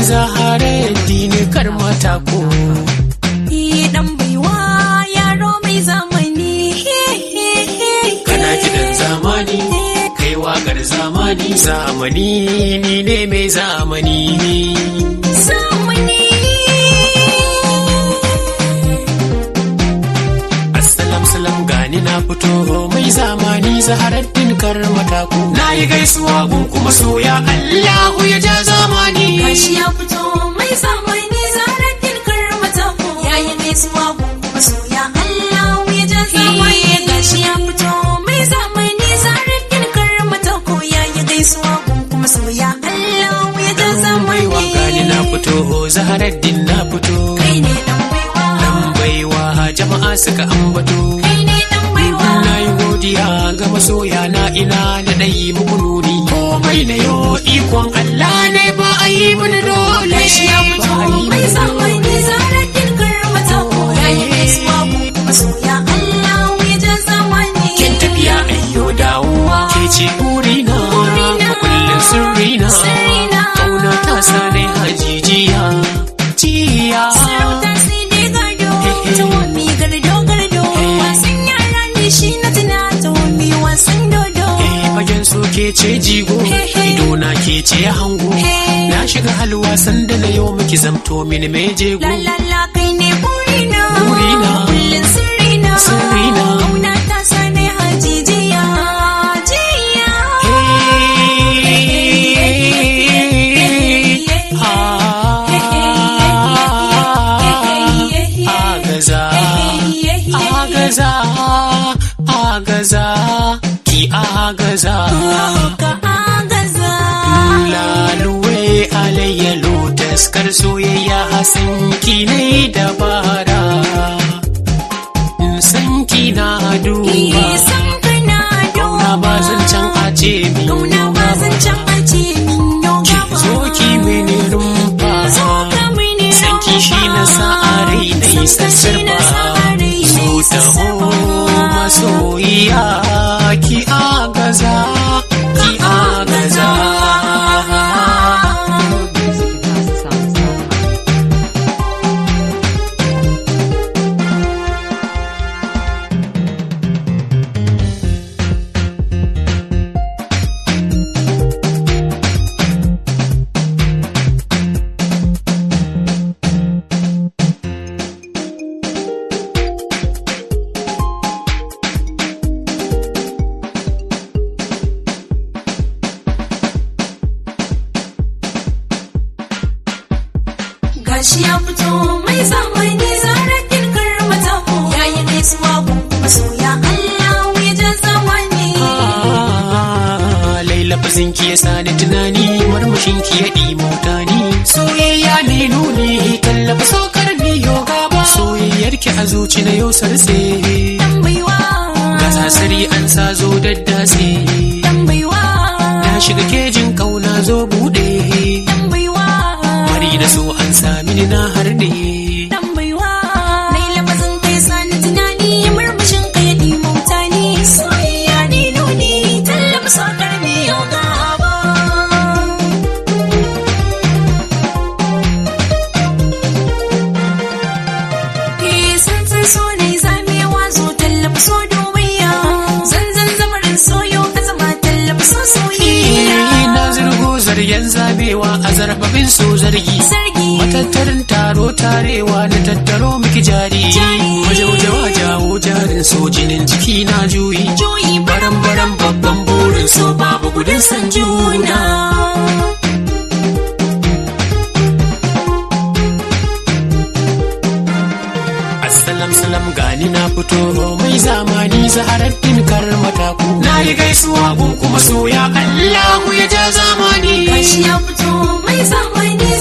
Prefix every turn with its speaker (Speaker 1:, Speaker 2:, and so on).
Speaker 1: zahara dini kar mata ko
Speaker 2: dan baiwa yaro mai zamani
Speaker 1: kana kidan zamani kai wakar zamani zamani ni ne mai zamani
Speaker 2: zamani
Speaker 1: Assalam salam gani na fito mai zamani zaharaddin kar mataku na yi gaisuwa gun kuma soya Allahu ya ja zamani
Speaker 2: gashi ya fito mai zamani zarar dilkar matako yayi gaisuwa gun masoya Allah ya ja zamani gashi ya fito mai zamani zarar dilkar matako yayi gaisuwa gun masoya Allah ya ja
Speaker 1: mai
Speaker 2: zamani
Speaker 1: gani na fito zaharaddin na fito
Speaker 2: kai ne dan baiwa
Speaker 1: dan baiwa jama'a suka ambato
Speaker 2: kai ne dan baiwa
Speaker 1: na yi godiya ga masoya na ina da ɗayi muku nuni komai na yo ikon Allah ne ba a yi mini dole
Speaker 2: gashi ya fito mai zamani zarar dilkar matako yayi gaisuwa gun masoya Allah ya ja zamani
Speaker 1: kin tafiya ayyo dawowa ke ce burina
Speaker 2: Burina.
Speaker 1: kullum sirrina
Speaker 2: Sirrina.
Speaker 1: kauna ta sanai hajijiya jiya
Speaker 2: Sarauta sai dai gado, ta wami gardo gardo. Wasan yara ne shi na tuna ta wami wasan dodo.
Speaker 1: Eh, fagen so ke ce jigo ido na ke ce hango na shiga halwa sanda na yau miki zamto mini mai jego
Speaker 2: La la la kai ne burina.
Speaker 1: Burina.
Speaker 2: Kullum sirrina.
Speaker 1: Sirrina.
Speaker 2: Kauna ta sa ne hajijiya. Jiya.
Speaker 1: agaza agaza agaza ki agaza
Speaker 2: Ka agaza.
Speaker 1: laluwe alayya taskar soyayya hasan ki ne dabara san ki na duba
Speaker 2: Isan kana
Speaker 1: na ba zan can a ce min
Speaker 2: Kauna ba zan can a ce min yau
Speaker 1: ki
Speaker 2: gaba.
Speaker 1: zo ki mini rumfa
Speaker 2: Zo ka mini
Speaker 1: sanki shi na sa a rai na yi sassarfa so taho masoyiya ki agaza ki agaza
Speaker 2: Gashi ya fito mai zamani zarar kirkar matako yayi gaisuwa gun masoya Allah ya ja zamani.
Speaker 1: Ah, Laila fasin ki ya sani tunani marmashin ki ya ɗimauta ni soyayya ne nuni tallafa sokar ni yoga ba soyayyar ki a zuci na yau sarse
Speaker 2: Dan baiwa.
Speaker 1: ga sasari an sa zo daddase
Speaker 2: Dan baiwa.
Speaker 1: na shiga kejin kauna zo bude
Speaker 2: Dan baiwa.
Speaker 1: mari da so an sami ni na harde
Speaker 2: Dan baiwa. Nai lafazin kai sani tunani murmushin ka ya ɗimauta ni. Soyayya ne nuni tallafa sakar mi yau gaba. san san so ne zamewa zo tallafa so domiya zanzan zamarin soyo ka zama tallafa so soyayya
Speaker 1: na zirgo zargen zabewa a zarfafin so zargi
Speaker 2: sarki
Speaker 1: matattarin taro tarewa na tattaro miki jari
Speaker 2: Jari.
Speaker 1: majaujawa jawo jarin so jinin jiki na juyi
Speaker 2: joyi
Speaker 1: baran baran babban burin so babu gudun san juna Assalam salam gani na fito mai zamani zaharaddin kar mataku na yi gaisuwa gun kuma soya Allahu ya ja zamani
Speaker 2: gashi ya fito mai zamani